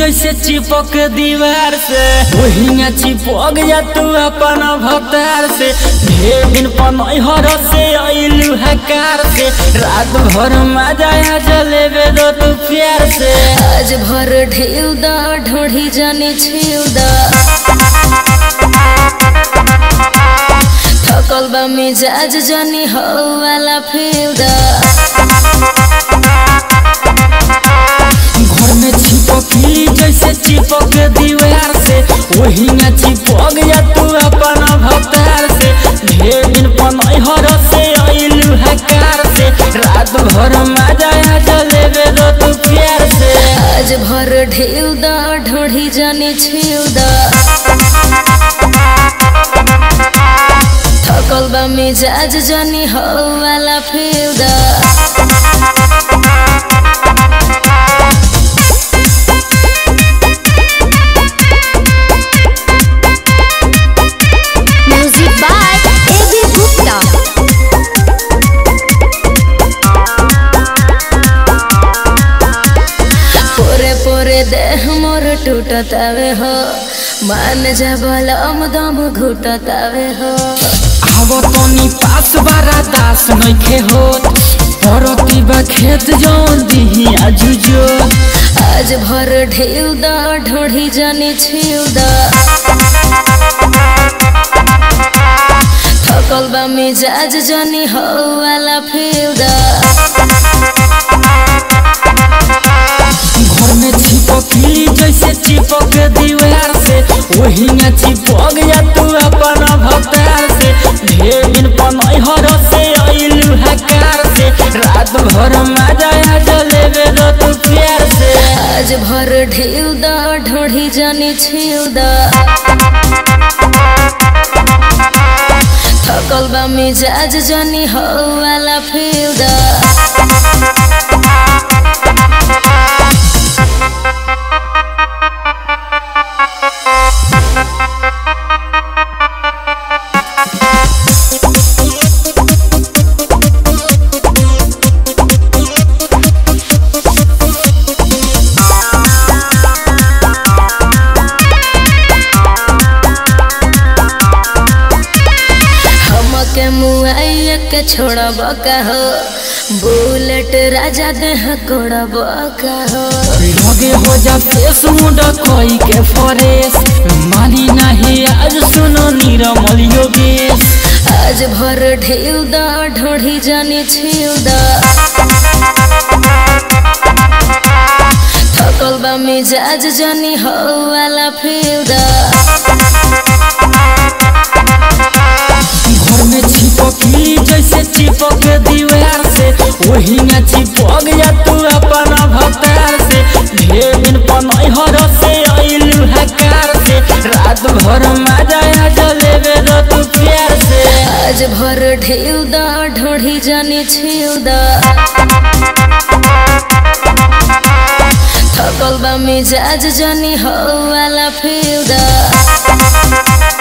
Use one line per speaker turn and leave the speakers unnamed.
जैसे चिपक दीवार से वही न चिपक जा तू अपन भतार से ढेर दिन पनहर से अइलू हकार से रात भर मजा आ जलेबे दो तू प्यार से
आज भर ढेउ द ढोढ़ी जाने छेउ द थकल बा मिजाज जानी हो वाला फेउ द
घर में चिपकली जैसे चिपक दीवार से वही न चिपक जा तू अपन भतार से ढेर दिन पनहर से अइलू हकार से रात भर मजा आ जलेबे दो तू प्यार से
आज भर ढेउ द ढोढ़ी जाने छेउ द थकल बा मिजाज जानी हो वाला फेउ द
Music by A.B. Gupta.
पोरे पोरे देह मोर टूटतावे हो मान जा बलम दम घुटतावे हो
आव तनी पास बारा दास नइखे होत परती बा खेत जौन दिही आजुजो
आज भर ढेउ द ढोढ़ी जाने छिउ द थकल बा मिजाज जानी हो वाला फेउ द
घर में चिपकली जैसे चिपक दीवार से वही न चिपक जा तू अपन भतार से ढेर दिन पनहर से अइलू हकार से रात भर मजा आ जलेबे दो तू प्यार से
आज भर ढेउ द ढोढ़ी जाने छिउ द थकल बा मिजाज जानी हो वाला फेउ द हमके मुआइया के छोड़ब का हो बुलेट राजा देह कोड़ब का हो
लगे हो जा फेस मुंडा कोई के फरेस मानी नहीं आज सुनो नीरमल योगेश
आज भर ढेउ द ढोढ़ी जाने छिउ द थकल बा मिजाज जानी हो वाला फेउ द
घर में चिपकली जैसे चिपक दीवार से वही न चिपक जा तू अपन भतार से ढेर दिन पनहर से अइलू हकार से रात भर मजा आ जलेबे दो तू प्यार से
आज भर ढेउ द ढोढ़ी जाने छिउ द थकल बा मिजाज जानी हो वाला फेउ द